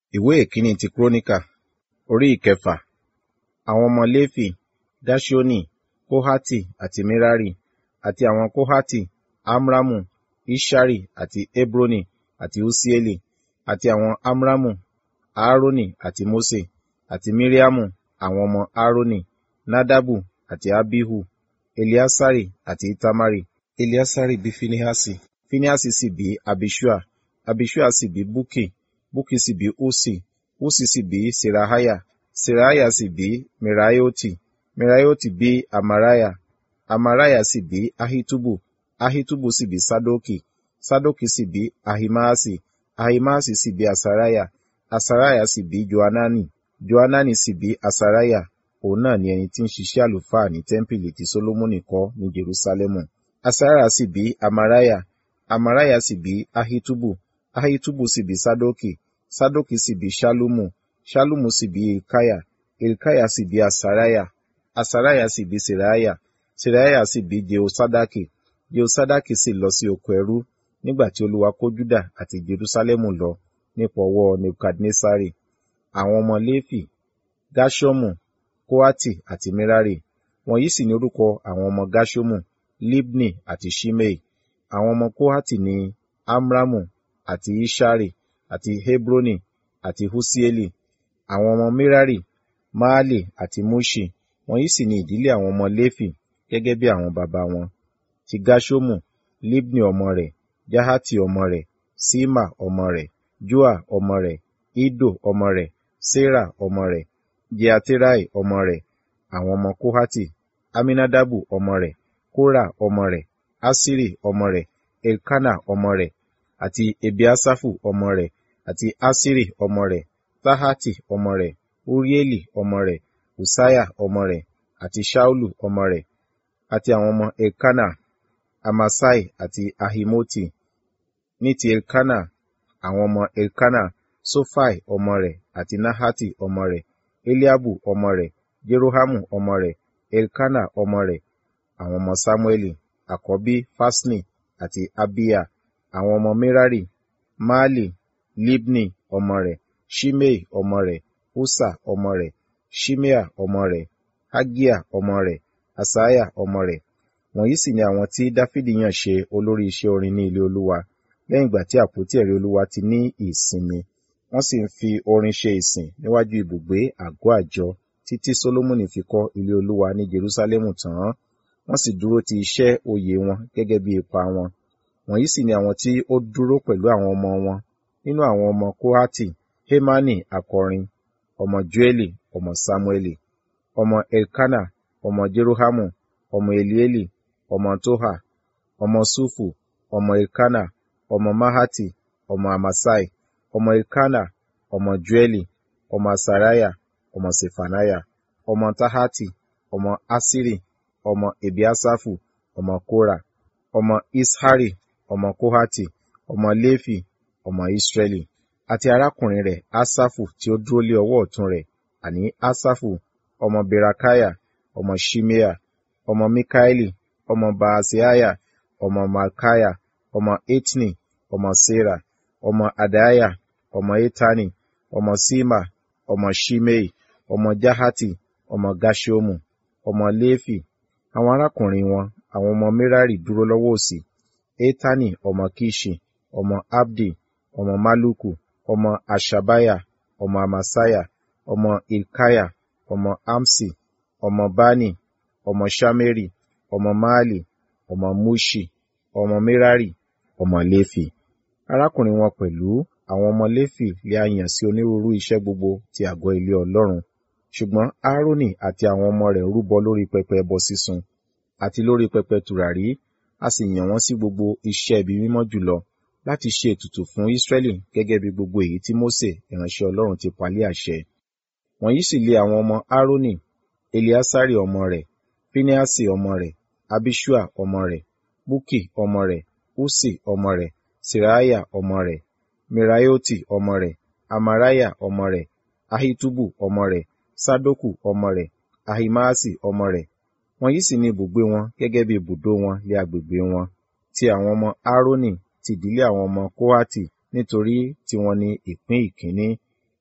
ìwé ìkíní ti kúrónìkà orí ìkẹfà àwọn ọmọ léfì gáṣónì kóhátì àti mérárì àti àwọn kóhátì amramu ishari àti hebroni àti usieli àti àwọn amramu aaroni àti mose àti miriamu àwọn ọmọ aaroni nadabu àti abihu eliasari àti itamari eliasari bí finehasi finehasi sì bí abishua abishua sì bí buki buki sì bí usi usi sì bí serahaya serahaya sì bí meraioti meraioti bí amaraya amaraya sì bí ahitubu ahitubu sì bí sadoki sadoki sì bí ahimaasi ahimaasi sì bí asaraya asaraya sì bí joanani joanani sì bí asaraya òun náà ni ẹni tí ń ṣiṣẹ́ àlùfáà ní tẹ́ḿpìlì tí solomoni kọ́ ní jerusalemu asaraya sì bí amaraya amaraya sì bí ahitubu ahitubu sì bí sadoki sadoki sì bí ṣalumu ṣalumu sì bí ilkaya ilkaya sì bí asaraya asaraya sì bí seraya seraya sì bí jehosadaki jehosadaki sì lọ sí oko ẹrú nígbà tí olúwa kó juda àti jerusalemu lọ nípa ọwọ́ nebukadnesari àwọn ọmọ léfì gashomu koati àti merari wọ̀nyí sì ní orúkọ àwọn ọmọ gashomu libni àti shimei àwọn ọmọ kohati ní amramu àti ishari àti hebroni àti husieli àwọn ọmọ merari maali àti mushi wọ̀nyí sì ní ìdílé àwọn ọmọ léfì gẹ́gẹ́ bí àwọn baba wọn ti gashomu libni ọmọ rẹ̀ jahati ọmọ rẹ̀ sima ọmọ rẹ̀ joa ọmọ rẹ̀ ido ọmọ rẹ̀ sera ọmọ rẹ̀ jeaterai ọmọ rẹ̀ àwọn ọmọ kohati aminadabu ọmọ rẹ̀ kora ọmọ rẹ̀ asiri ọmọ rẹ̀ elkana ọmọ rẹ̀ àti ebiasafu ọmọ rẹ̀ àti asiri ọmọ rẹ̀ tahati ọmọ rẹ̀ urieli ọmọ rẹ̀ usaya ọmọ rẹ̀ àti shaulu ọmọ rẹ̀ àti àwọn ọmọ elkana amasai àti ahimoti ní ti elkana àwọn ọmọ elkana sofai ọmọ rẹ̀ àti nahati ọmọ rẹ̀ eliabu ọmọ rẹ̀ jerohamu ọmọ rẹ̀ elkana ọmọ rẹ̀ àwọn ọmọ samueli àkọ́bí fasni àti abiya àwọn ọmọ merari maali libni ọmọ rẹ̀ shimei ọmọ rẹ̀ usa ọmọ rẹ̀ shimea ọmọ rẹ̀ hagia ọmọ rẹ̀ asaya ọmọ rẹ̀ wọ̀nyí sì ni àwọn tí dáfídì yàn ṣe olórí iṣẹ́ orin ní ilé olúwa lẹ́yìn ìgbà tí àpótí ẹ̀rí olúwa ti ní ìsinmi wọ́n sì ń fi orin ṣe ìsìn níwájú ibùgbé àgọ́ àjọ títí solomoni fi kọ́ ilé olúwa ní jerusalemu tán wọ́n sì dúró ti iṣẹ́ oyè wọn gẹ́gẹ́ bí ipa wọn wọ̀nyí sì ni àwọn tí ó dúró pẹ̀lú àwọn ọmọ wọn nínú àwọn ọmọ kohati hemani akọrin ọmọ joeli ọmọ samueli ọmọ elkana ọmọ jerohamu ọmọ elieli ọmọ toha ọmọ sufu ọmọ elkana ọmọ mahati ọmọ amasai ọmọ elkana ọmọ joeli ọmọ asaraya ọmọ sefanaya ọmọ tahati ọmọ asiri ọmọ ebiasafu ọmọ kora ọmọ ishari ọmọ kohati ọmọ lefi ọmọ israeli àti arákùnrin rẹ̀ asafu tí ó dúró lé ọwọ́ ọ̀tún rẹ̀ àní asafu ọmọ berakaya ọmọ shimea ọmọ mikaeli ọmọ baasiaya ọmọ malkaya ọmọ etni ọmọ sera ọmọ adaya ọmọ etani ọmọ sima ọmọ shimei ọmọ jahati ọmọ gashomu ọmọ lefi àwọn arákùnrin wọn àwọn ọmọ merari dúró lọ́wọ́ òsì etani ọmọ kishi ọmọ abdi ọmọ maluku ọmọ ashabaya ọmọ amasaya ọmọ ilkaya ọmọ amsi ọmọ bani ọmọ shameri ọmọ maali ọmọ mushi ọmọ merari ọmọ lefi arákùnrin wọn pẹ̀lú àwọn ọmọ lefi lè a yàn sí onírúurú iṣẹ́ gbogbo ti àgọ́ ilé ọlọ́run ṣùgbọ́n aaroni àti àwọn ọmọ rẹ̀ rúbọ lórí pẹpẹ ẹbọ sísun àti lórí pẹpẹ tùràrí a sì yàn wọ́n sí gbogbo iṣẹ́ ibi mímọ́ jùlọ láti ṣe ètùtù fún Ísírẹ́lì gẹ́gẹ́ bí gbogbo èyí tí Mósè ìránṣẹ́ Ọlọ́run ti palẹ̀ àṣẹ. Wọ̀nyí sì lé àwọn ọmọ Árónì, Eliasari ọmọ rẹ̀, Fineasi ọmọ rẹ̀, Abishua ọmọ rẹ̀, Buki ọmọ rẹ̀, Usi ọmọ rẹ̀, Seraya ọmọ rẹ̀, Meraioti ọmọ rẹ̀, Amaraya ọmọ rẹ̀, Ahitubu ọmọ rẹ̀, Sadoku ọmọ rẹ̀, Ahimaasi ọmọ rẹ̀. Wọ̀nyí sì ni ibùgbé wọn gẹ́gẹ́ bí ibùdó wọn lé agbègbè wọn. Ti àwọn ọmọ Árónì ti ìdílé àwọn ọmọ Kóhátì nítorí tiwọn ni ìpín ìkíní.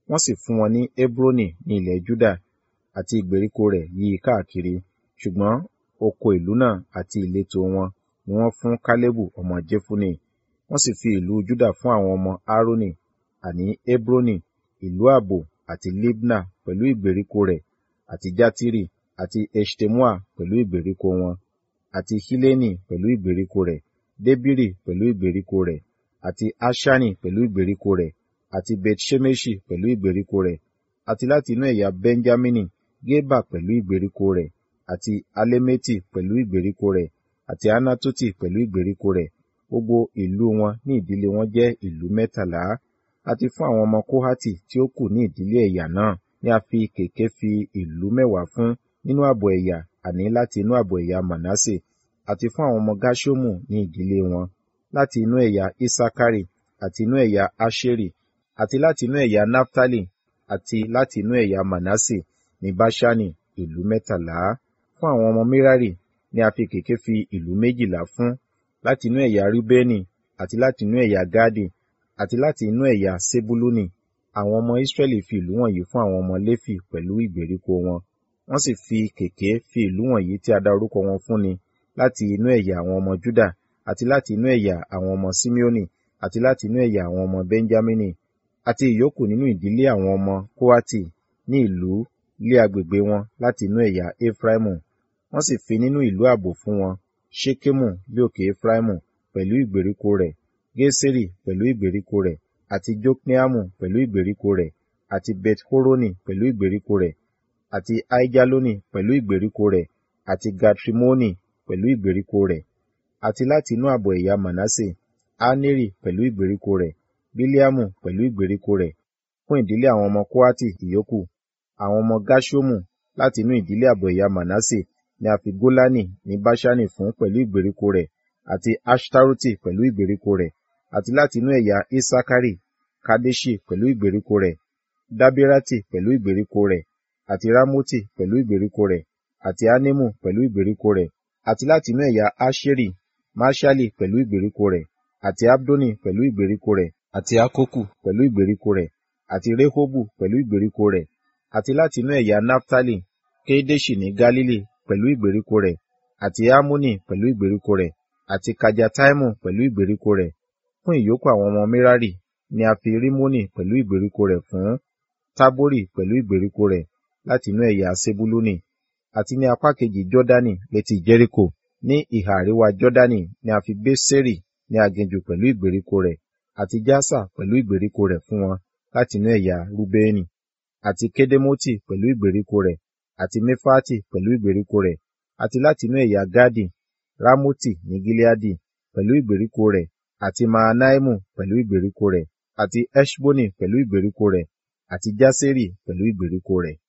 wọ́n sì fún wọn ní Hebroni ní ilẹ̀ Júdà àti ìgbèríko rẹ̀ yí i káàkiri ṣùgbọ́n oko ìlú náà àti ìletò wọn ni wọ́n fún Kálẹ́bù ọmọ Jefune wọ́n sì fi ìlú Júdà fún àwọn ọmọ Aaroni àní Hebroni ìlú ààbò àti Libna pẹ̀lú ìgbèríko rẹ̀ àti Jatiri àti Eshtemoa pẹ̀lú ìgbèríko wọn àti Hileni pẹ̀lú ìgbèríko rẹ̀ Debiri pẹ̀lú ìgbèríko rẹ̀ àti Aṣani pẹ̀lú ìgbèríko rẹ̀ àti Bet-Ṣemeṣi pẹ̀lú ìgbèríko rẹ̀ àti láti inú ẹ̀yà Benjamini Geba pẹ̀lú ìgbèríko rẹ̀ àti Alemeti pẹ̀lú ìgbèríko rẹ̀ àti Anatoti pẹ̀lú ìgbèríko rẹ̀ gbogbo ìlú wọn ní ìdílé wọn jẹ́ ìlú mẹ́tàlá àti fún àwọn ọmọ Kóhátì tí ó kù ní ìdílé ẹ̀yà náà ni a fi kèké fi ìlú mẹ́wàá fún nínú ààbọ̀ ẹ̀yà àní láti inú ààbọ̀ ẹ̀yà Manasse àti fún àwọn ọmọ Gáṣómù ní ìdílé wọn láti inú ẹ̀yà Isakari àti inú ẹ̀yà Aṣeri àti láti inú ẹ̀yà Naftali àti láti inú ẹ̀yà Manasse ní Báṣánì ìlú mẹ́tàlá fún àwọn ọmọ Merari ni a fi kèké fi ìlú méjìlá fún láti inú ẹ̀yà Rúbẹ́nì àti láti inú ẹ̀yà Gáàdì àti láti inú ẹ̀yà Sebuluni àwọn ọmọ Israẹli fi ìlú wọ̀nyí fún àwọn ọmọ Léfì pẹ̀lú ìgbèríko wọn wọ́n sì fi kèké fi ìlú wọ̀nyí tí a dá orúkọ wọn fún ni láti inú ẹ̀yà àwọn ọmọ Júdà àti láti inú ẹ̀yà àwọn ọmọ Simeoni àti láti inú ẹ̀yà àwọn ọmọ Benjamini àti ìyókù nínú ìdílé àwọn ọmọ Kóhátì ní ìlú lé agbègbè wọn láti inú ẹ̀yà Efraimu wọ́n sì fi nínú ìlú ààbò fún wọn Ṣekemu bí òkè Efraimu pẹ̀lú ìgbèríko rẹ̀ Geseri pẹ̀lú ìgbèríko rẹ̀ àti Jokneamu pẹ̀lú ìgbèríko rẹ̀ àti Bet-Horoni pẹ̀lú ìgbèríko rẹ̀ àti Aijaloni pẹ̀lú ìgbèríko rẹ̀ àti Gatrimoni pẹ̀lú ìgbèríko rẹ̀ àti láti inú ààbọ̀ ẹ̀yà Manasse Aneri pẹ̀lú ìgbèríko rẹ̀ Biliamu pẹ̀lú ìgbèríko rẹ̀ fún ìdílé àwọn ọmọ Kóhátì ìyókù àwọn ọmọ Gáṣómù láti inú ìdílé ààbọ̀ ẹ̀yà Manasse ni a fi Gólánì ní Báṣánì fún pẹ̀lú ìgbèríko rẹ̀ àti Ashtaroti pẹ̀lú ìgbèríko rẹ̀ àti láti inú ẹ̀yà Isakari Kadeshi pẹ̀lú ìgbèríko rẹ̀ Dabirati pẹ̀lú ìgbèríko rẹ̀ àti Ramoti pẹ̀lú ìgbèríko rẹ̀ àti Anemu pẹ̀lú ìgbèríko rẹ̀ àti láti inú ẹ̀yà Asheri Maṣali pẹ̀lú ìgbèríko rẹ̀ àti Abdoni pẹ̀lú ìgbèríko rẹ̀ àti Akoku pẹ̀lú ìgbèríko rẹ̀ àti Rehobu pẹ̀lú ìgbèríko rẹ̀ àti láti inú ẹ̀yà Naftali Kedeshi ní Galili pẹ̀lú ìgbèríko rẹ̀ àti Amoni pẹ̀lú ìgbèríko rẹ̀ àti Kajataimu pẹ̀lú ìgbèríko rẹ̀ fún ìyókù àwọn ọmọ Merari ni a fi Rimoni pẹ̀lú ìgbèríko rẹ̀ fún Tabori pẹ̀lú ìgbèríko rẹ̀ láti inú ẹ̀yà Sebuluni àti ní apá kejì Jọ́dánì létí Jẹ́ríkò ní ìhà àríwá Jọ́dánì ni a fi Beseri ní aginjù pẹ̀lú ìgbèríko rẹ̀ àti Jasa pẹ̀lú ìgbèríko rẹ̀ fún wọn láti inú ẹ̀yà Rúbẹ́nì àti Kedemoti pẹ̀lú ìgbèríko rẹ̀ àti Mefati pẹ̀lú ìgbèríko rẹ̀ àti láti inú ẹ̀yà Gadi Ramoti ní Gileadi pẹ̀lú ìgbèríko rẹ̀ àti Mahanaimu pẹ̀lú ìgbèríko rẹ̀ àti Eṣboni pẹ̀lú ìgbèríko rẹ̀ àti Jaseri pẹ̀lú ìgbèríko rẹ̀